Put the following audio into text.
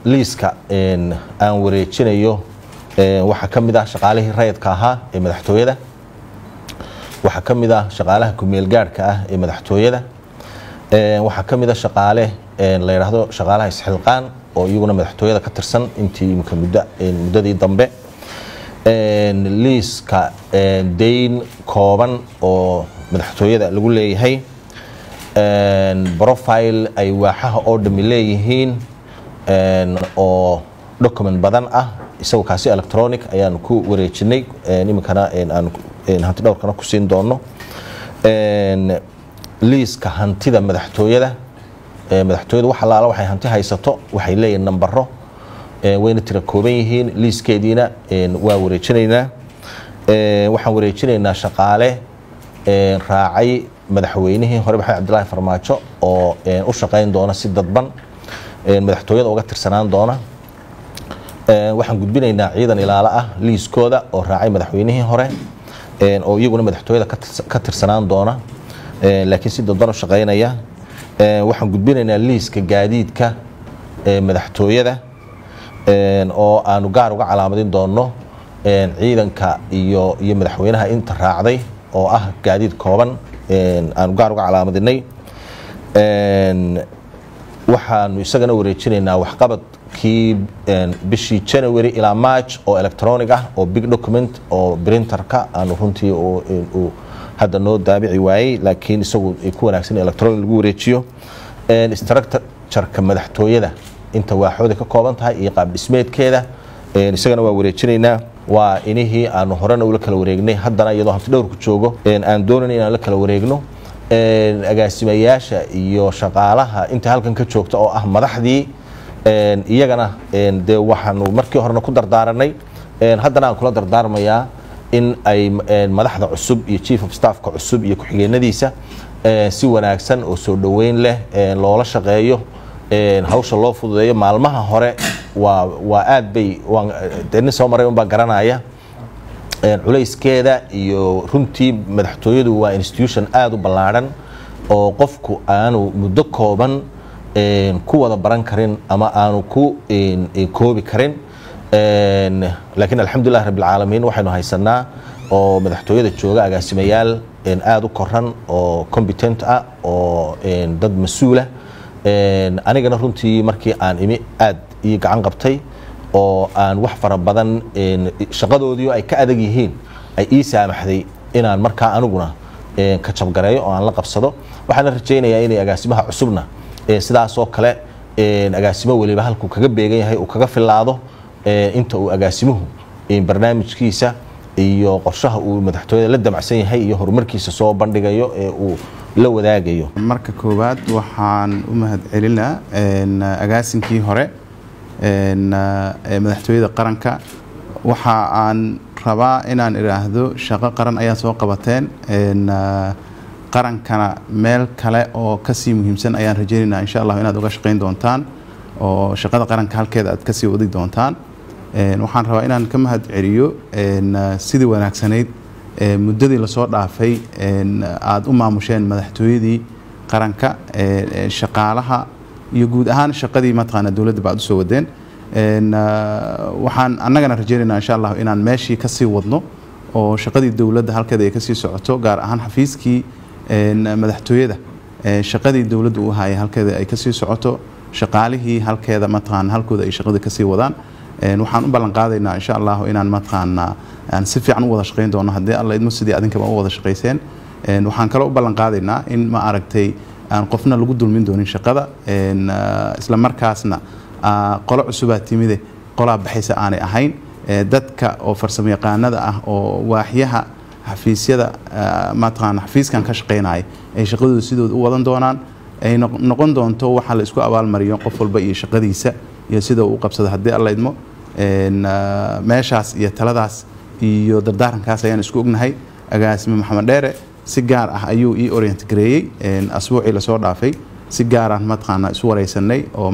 liiska aan wareejinayo waxaa ka mid ah shaqaalihii rayidka ahaa ee madaxtooyada waxaa ka mid ah shaqaalaha kumeel gaadhka ah ee madaxtooyada waxaa ka mid a shaqaale la yidhaahdo shaqaalaha isxilqaan oo iyaguna madaxtooyada ka tirsan intii imika muddo muddadii dambe liiska dayn kooban oo madaxtooyada lagu leeyahay profile ay waaxaha oo dhami leeyihiin oo document badan ah isagoo kaasi electronic ayaanu ku wareejinay iminkana aan hanti dhowrkana ku siin doono liiska hantida madaxtooyada madaxtooyada wax allaala waxay hanti haysato waxay leeyihiin nambaro wayna tira kooban yihiin liiskeediina waa wareejinaynaa waxaan wareejinaynaa shaqaale raacay madaxweynihii hore maxamed cabdilaahi farmaajo oo u shaqayn doona si dadban madaxtooyada uga tirsanaan doona waxaan gudbinaynaa ciidan ilaalo ah liiskooda oo raacay madaxweynihii hore oo iyaguna madaxtooyada ka tirsanaan doona laakiin si dadban u shaqaynaya waxaan gudbinaynaa liiska gaadiidka madaxtooyada oo aanu gaar uga calaamadin doono ciidanka iyo iyo madaxweynaha inta raacday oo ah gaadiid kooban aanu gaar uga calaamadinay waxaanu isagana wareejinaynaa waxqabadkii bishii january ilaa march oo electronic ah oo big document oo printerka aanu runtii uu hadda noo daabici waayey laakiin isagu ay ku wanaagsan electronic lagu wareejiyo structureka madaxtooyada inta waaxooda ka kooban tahay iyo qaab dhismeedkeeda isagana waa wareejinaynaa waa inihii aanu horena ula kala wareegnay haddana iyadoo hanti dhowrku joogo aan doonayna inaan la kala wareegno agaasimayaasha iyo shaqaalaha inta halkan ka joogta oo ah madaxdii iyagana dee waxaanu markii horena ku dardaaranay haddana aan kula dardaarmayaa in ay madaxda cusub iyo chief of staffka cusub iyo ku-xigeenadiisa si wanaagsan oo soo dhoweyn leh loola shaqeeyo hawsha loo fududeeyo maalmaha hore waa waa aad bay nin soo maray unbaa garanaya culayskeeda iyo runtii madaxtooyadu waa institution aada u ballaadhan oo qofku aanu muddo kooban ku wada baran karin ama aanu ku koobi karin laakiin alxamdulilah rabbilcaalamiin waxaynu haysanaa oo madaxtooyada jooga agaasimayaal aada u koran oo competent ah oo dad mas-uulah anigana runtii markii aan imi aad ii gacan qabtay oo aan wax fara badan shaqadoodii ay ka adag yihiin ay ii saamaxday inaan markaa aniguna ka jabgareeyo oo aan la qabsado waxaana rajaynayaa inay agaasimaha cusubna sidaasoo kale agaasimo weliba halkuu kaga beegan yahay uu kaga filaado inta uu agaasimuhu barnaamijkiisa iyo qorshaha uu madaxtooyada la damacsan yahay iyo horumarkiisa soo bandhigayo ee uu la wadaagayo marka koowaad waxaan u mahad celinaa agaasinkii hore madaxtooyada qaranka waxa aan rabaa inaan idhaahdo shaqo qaran ayaa soo qabateen qarankana meel kale oo kasii muhiimsan ayaan rajaynaynaa insha allah inaad uga shaqayn doontaan oo shaqada qaranka halkeeda aad kasii wadi doontaan waxaan rabaa inaan ka mahad celiyo sidii wanaagsanayd muddadii lasoo dhaafay aada u maamusheen madaxtooyadii qaranka shaqaalaha iyo guud ahaan shaqadii mataqaana dowladda ba aad usoo wadeen waxaan annagana rajaynaynaa insha allah inaan meeshii kasii wadno oo shaqadii dowladda halkeeda ay kasii socoto gaar ahaan xafiiskii madaxtooyada shaqadii dowladda u hayay halkeeda ay kasii socoto shaqaalihii halkeeda mataqaana halkooda ay shaqada kasii wadaan waxaan u ballan qaadaynaa insha allah inaan mataqaana aan si fiican u wada shaqayn doono haddii alla idmo sidii adinkaba u wada shaqayseen waxaan kaloo u ballan qaadaynaa in ma aragtay aan qofna lagu dulmin doonin shaqada isla markaasna qolo cusubaa timide qolaa baxaysa aanay ahayn dadka oo farsamo yaqaanada ah oo waaxyaha xafiisyada mataqaana xafiiskan ka shaqaynaya ay shaqadooda sidooda u wadan doonaan ay noqon doonto waxaa la isku abaalmariyo qof walba iyo shaqadiisa iyo sida uu u qabsado haddii alla idmo meeshaas iyo taladaas iyo dardaarankaas ayaan isku ognahay agaasime maxamed dheere si gaar ah ayuu ii orient gareeyey asbuucii lasoo dhaafay si gaaraan mataqaana isu wareysanay oo